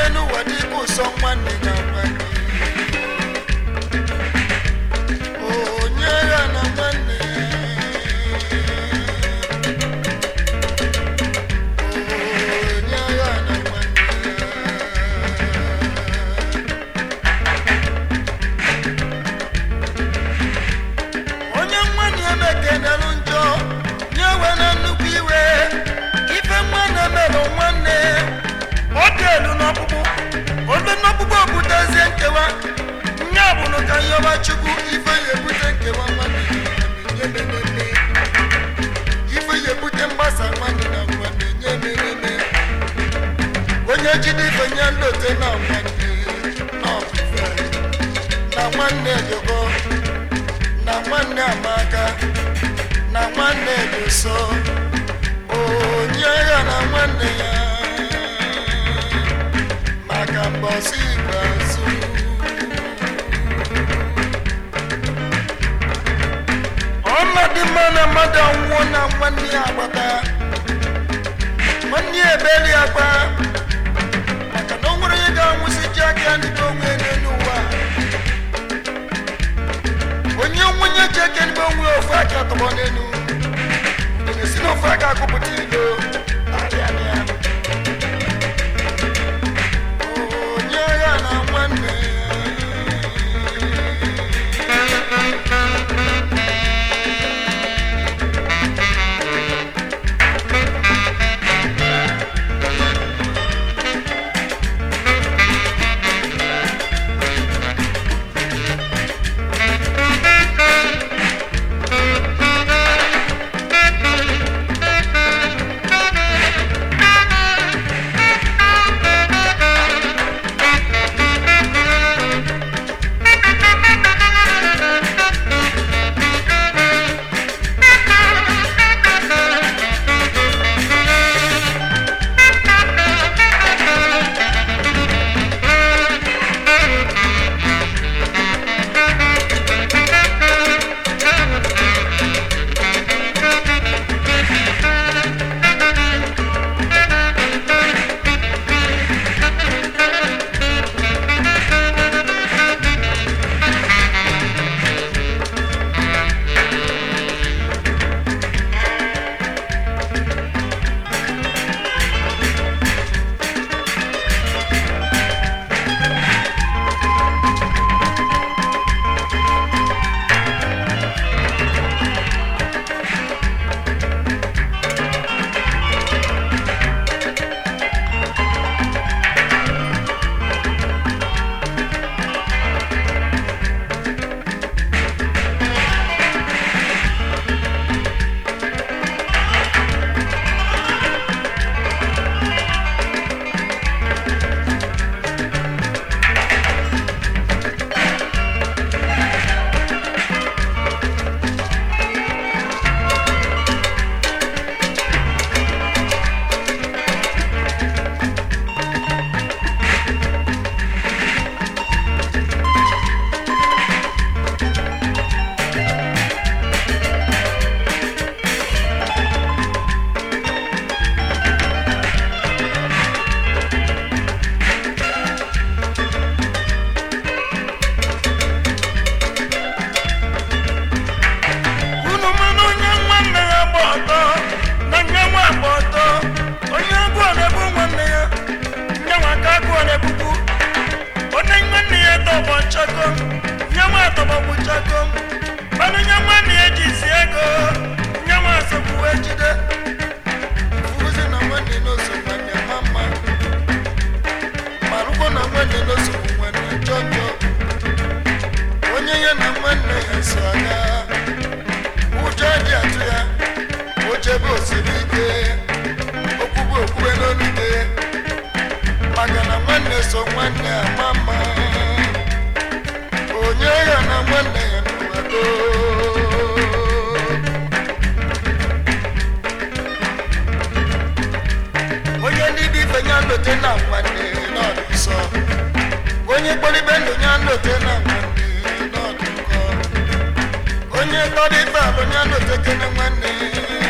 n'elu ụwa dịka ụsọ nwanne na nwanne onye agha na nwanne onye agha na nwanne onye nwanne ya mekenelu njọ nye were nnukwu iwe ife nwanne mere nwanne ọ dị elu n'ọkpụkpụ olu n'ọkpụkpụ obutezie nkewa nya bụrụ ka nyọba chukwu ife ya ebute nkewa nwanne na nwanne nye mereme ife ya ebute mgbasa nwanne na nwanne nye mereme onye jide ife nye nlote na nwanne na ọfụfe na nwanne jogo na nwanne amaka na nwanne dị so onye ya na nwanne ya maka mbọsị ikpeazụ ọnọdụ mma na mmadụ anwụọ na nwanne ya agbata nwanne ya ebeli agba maka na o nwere onye ga-anwụsị ji aka ya n'ime onwe ya n'elu ụwa onye nwunye ji eke n'ime onwe ya ofu aka tọgbọ n'elu na-esi n'ofu aka akụpụta ilo arịa na ya onye agha na nwanne unu mana onye nwanne ya gba ọtọ na nye nwa agba ọtọ onye agụọ na-ebu nwanne ya nye nwa ka agụọ na-ebukwu onye nwanne ya tọgbọ nchọkọ nye nwa tọgbọgbu nchọkọ mana onye nwanne ya ji si ego nye nwa asọgbu wee jide fuzi na nwanne n'oso nwanne ma mma ma rụkwa na nwanne n'oso nwanne njọ njọ onye ya na nwanne ya so aga ụjọ dị atụ ya ochebe osiri ike okwube okwube n'olute maka na nwanne so nwanne ama mma onye ya na nwanne ya n'ụwado onye ndị bụ ife ya nlote na nwanne n'ọdụ nsọ onye kpọribe ndụ ya nlote na nwanne n'ọdụ nkọ onye tọrọ ife alụ ya nlote kene nwanne